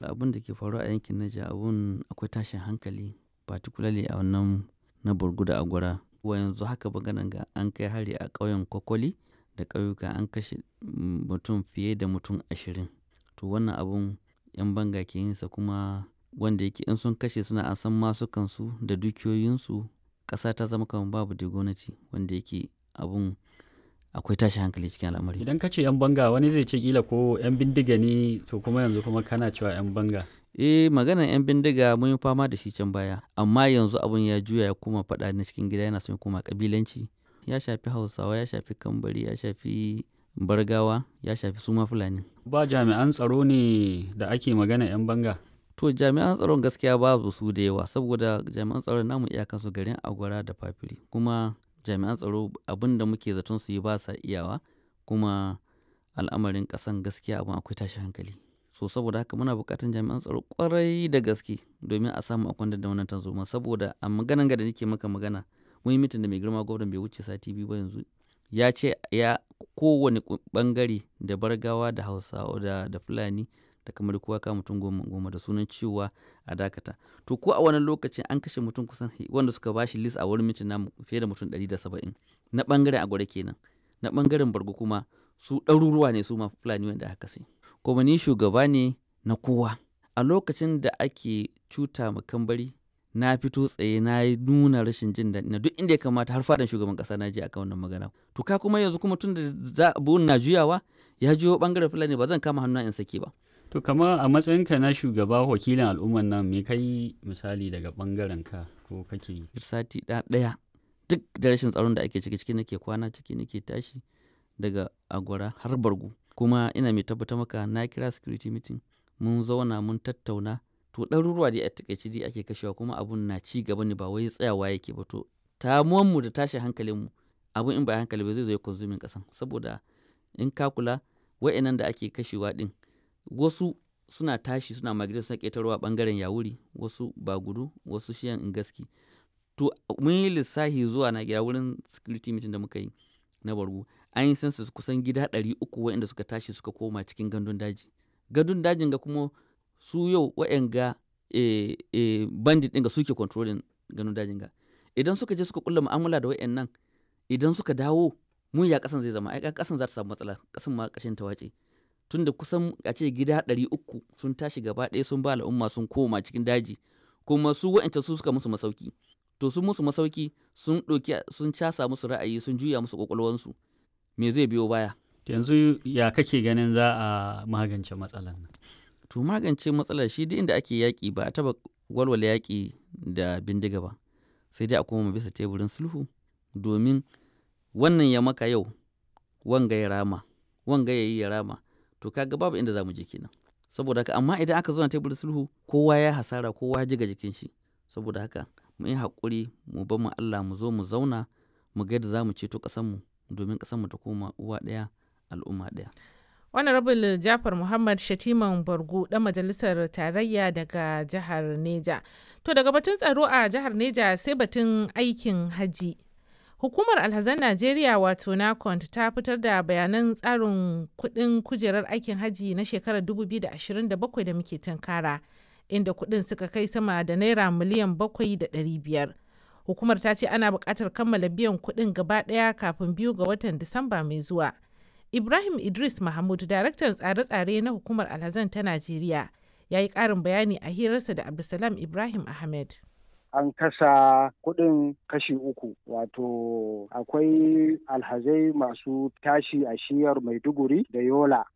abin da ke faruwa a yankin Niger abun akwai tashin hankali particularly a wannan na Borgu da Agwara. Wa yanzu haka maganan ga an kai hari a ƙauyen Kokoli da ƙauyuka an kashe mutum fiye da mutum ashirin. To wannan abun 'yan banga ke yin sa kuma wanda yake in sun kashe suna ansan masukansu da dukiyoyinsu ƙasa ta zama kamar babu da gwamnati wanda yake abun akwai tashin hankali cikin al'amari. Idan ka ce 'yan banga wani zai ce kila ko 'yan bindiga ne to kuma yanzu kuma kana cewa 'yan banga. Eh maganar 'yan bindiga mun yi fama da shi can baya amma yanzu abun ya juya ya koma faɗa na cikin gida yana son ya koma ƙabilanci. Ya shafi Hausawa, ya shafi Kambari, ya shafi Bargawa, ya shafi suma Fulani. Ba jami'an tsaro ne da ake magana 'yan banga. To jami'an tsaron gaskiya babu su da yawa saboda jami'an tsaron namu iyakansu garin Agwara da Fafiri kuma jami'an tsaro abin da muke zaton su yi ba sa iyawa kuma al'amarin ƙasan gaskiya abin akwai tashin hankali. So saboda haka muna buƙatar jami'an tsaro ƙwarai da gaske domin a samu a kwantar da wannan tarzoma saboda a maganan ga da nake maka magana mun yi mitin da mai girma gwamnan bai wuce sati biyu ba yanzu ya ce ya kowane ɓangare da Bargawa da Hausawa da, da Fulani da kamar kowa ka mutum goma goma da sunan cewa a dakata to ko a wani lokacin an kashe mutum kusan wanda suka bashi list a wurin mitin namu fiye da mutum ɗari da saba'in na ɓangaren agwara kenan na ɓangaren bargo kuma su ɗaruruwa ne su ma fulani wanda aka kashe kuma ni shugaba ne na kowa a lokacin da ake cuta ma kambari na fito tsaye na yi nuna rashin jin daɗi na duk inda ya kamata har fadan shugaban ƙasa na je akan wannan magana to ka kuma yanzu kuma tun da abun na juyawa ya juyo ɓangaren fulani ba zan kama hannu in sake ba To kama a matsayinka na shugaba wakilin al'umman nan me kai misali daga bangaren ka ko kake yi? Sati ɗaya duk da rashin tsaron da ake ciki ciki nake kwana ciki nake tashi daga agwara har bargu kuma ina mai tabbatar maka na kira security meeting mun zauna mun tattauna to ɗaruruwa dai a takaice dai ake kashewa kuma abun na ci gaba ne ba wai tsayawa yake ba to mu da tashin hankalinmu abun in ba hankali ba zai zo ya konsumin ƙasan saboda in ka kula wa'annan da ake kashewa ɗin wasu suna tashi suna magana suna ƙetarwa ɓangaren yawuri wasu ba gudu wasu shiyan in gaski to mun yi lissahi zuwa na gida wurin security meeting da muka yi na bargu an yi census kusan gida ɗari uku waɗanda suka tashi suka koma cikin gandun daji gandun dajin ga kuma su yau waɗanga e, e, bandit ɗin ga suke controlling gandun dajin ga idan suka je suka kulla mu'amala da waɗannan idan suka dawo mun ya ƙasan zai zama ai ƙasan za ta samu matsala ƙasan ma ƙashin ta wace tunda kusan a ce gida ɗari uku sun tashi gaba ɗaya sun ba al'umma sun koma cikin daji kuma su wa'anta su suka musu masauki to sun musu masauki sun ɗauki sun casa musu ra'ayi sun juya musu ƙwaƙwalwansu me zai biyo baya yanzu ya kake ganin za a magance matsalar nan to magance matsalar shi duk inda ake yaƙi ba a taɓa walwala yaƙi da bindiga ba sai dai a koma bisa teburin sulhu domin wannan ya maka yau wanga ya rama wanga ya yi ya rama to kaga babu inda za mu je kenan saboda haka amma idan aka zo na teburin sulhu kowa ya hasara kowa ya jiga jikin shi saboda haka mu yi haƙuri mu bar mu Allah mu zo mu zauna mu ga yadda za mu ceto ƙasarmu domin ƙasarmu ta koma uwa ɗaya al'umma ɗaya. Honorable Jafar Muhammad Shatiman Bargu ɗan majalisar tarayya daga jihar Neja. To daga batun tsaro a jihar Neja sai batun aikin haji. Hukumar Alhazan Najeriya wato NACONT ta fitar da bayanan tsarin kuɗin kujerar aikin haji na shekarar 2027 da muke tunkara, inda kuɗin suka kai sama da naira miliyan 7,500. Hukumar ta ce ana buƙatar kammala biyan kuɗin gaba ɗaya kafin biyu ga watan Disamba mai zuwa. Ibrahim Idris Mahmud, daraktan tsare-tsare na hukumar Alhazan ta Najeriya, ya yi ƙarin bayani a hirarsa da Abdulsalam Ibrahim Ahmed. an kasa kuɗin kashi uku wato akwai alhazai masu tashi a shiyar maiduguri da yola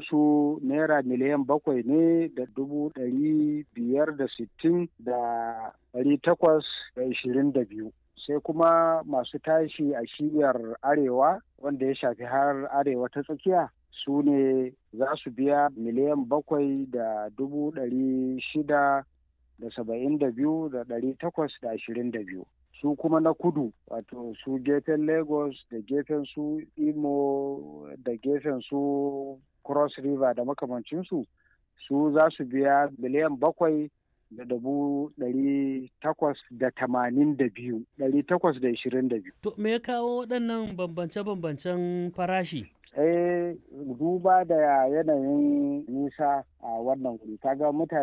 su naira miliyan bakwai ne da dubu ɗari biyar da sittin da ɗari takwas da ishirin da biyu sai kuma masu tashi a shiyar arewa wanda ya shafi har arewa ta tsakiya su ne za su biya miliyan bakwai da dubu ɗari shida da saba'in da biyu da ɗari takwas da ashirin da biyu su kuma na kudu wato su gefen lagos da gefen su imo da gefen su cross river da makamancinsu su za su biya miliyan bakwai da dubu ɗari takwas da tamanin da biyu ɗari takwas da ishirin da biyu. To me ya kawo waɗannan bambance-bambancen farashi? Eh duba da yanayin nisa a wannan wuri kaga mutane